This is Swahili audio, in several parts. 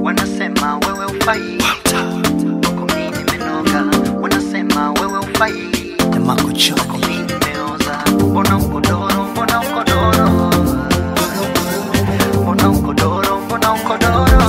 wanasema wewe ufai kwako mi nimenoga wanasema wewe ufai kwako mi nimeoza mbona ukodoro mbona ukodoro mbona ukodoro mbona ukodoro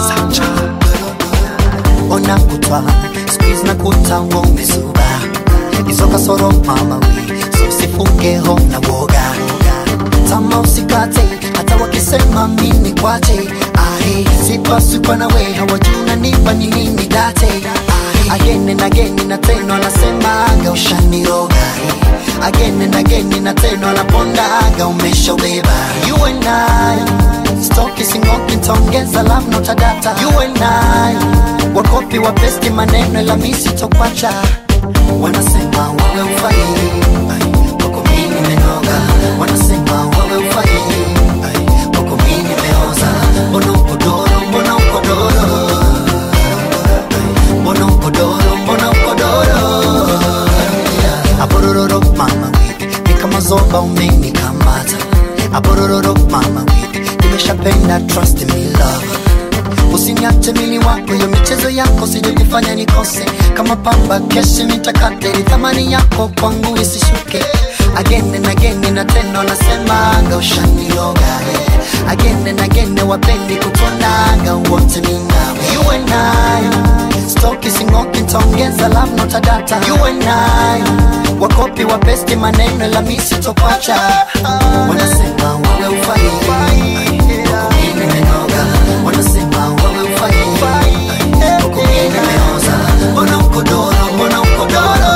ona kutwa squeeze na kuta umezuba hizo kasoro mama wi so usifunge ho na woga tama usikate hata wakisema mini kwache ahe sipasukwa na we hawajuna nipa ni nini date ahe agene na geni na teno anasemaga ushaniroga eh. agene na geni na teno anapondaga umeshaubeba you and I Stoki singoki ntaongeza love not a data You and I Wakopi wa besti maneno ila misi tokwacha Wanasema wewe ufai Ai, Wako mimi nimenoga Wanasema wewe ufai Ai, Wako mimi nimeoza Mbona ukodoro, mbona ukodoro Ai, Mbona ukodoro, mbona ukodoro Abororo mama wipi Ni kama zoba umenikamata Abororo mama wipi Nimeshapenda trust me love Usiniache mili wako yo michezo yako sijojifanya nikose kama pamba keshi nitakate thamani yako kwangu isishuke agene na gene na teno nasemaga ushaniloga yeah. agene na gene wapendi kutonaga wote minawe you and I stoki singoki ntaongeza love not a data you and I wakopi wa besti maneno la misi tokwacha wanasema wewe ufai Wako mimi nimenoga wanasema wewe ufai Wako mimi nimeoza mbona ukodoro mbona ukodoro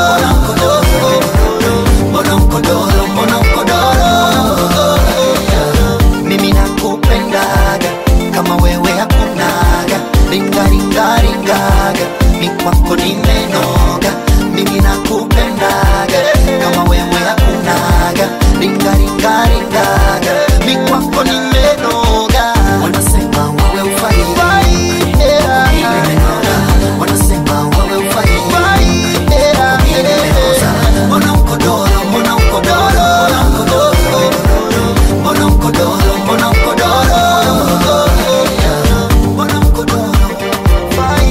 mbona ukodoro mbona ukodoro mimi nakupendaga kama wewe hakunaga ringaringaringaga mi kwako nimenoga mimi nakupendaga kama wewe hakunaga ringaringaringaga mi kwako nimenoga wanasema wewe ufai Kwako mimi nimenoga. wanasema wewe ufai Kwako mimi nimeoza. mbona ukodoro mbona ukodoro mbona ukodoro mbona ukodoro mbona ukodoro Fai.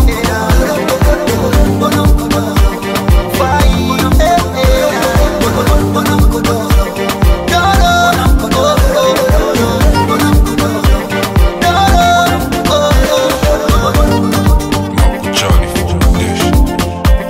mbona ukodoro Fai. mbona ukodoro Johnny Foundation.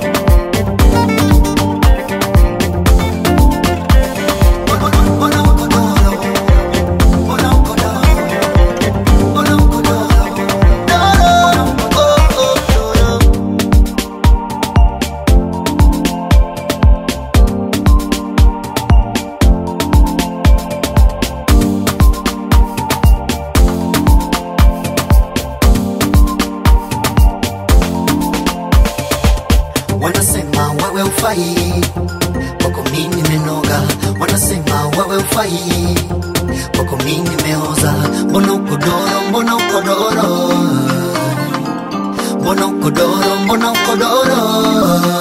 wanasema wewe ufai kwako mimi nimenoga wanasema wewe ufai kwako mimi nimeoza mbona ukodoro mbona ukodoro mbona ukodoro mbona ukodoro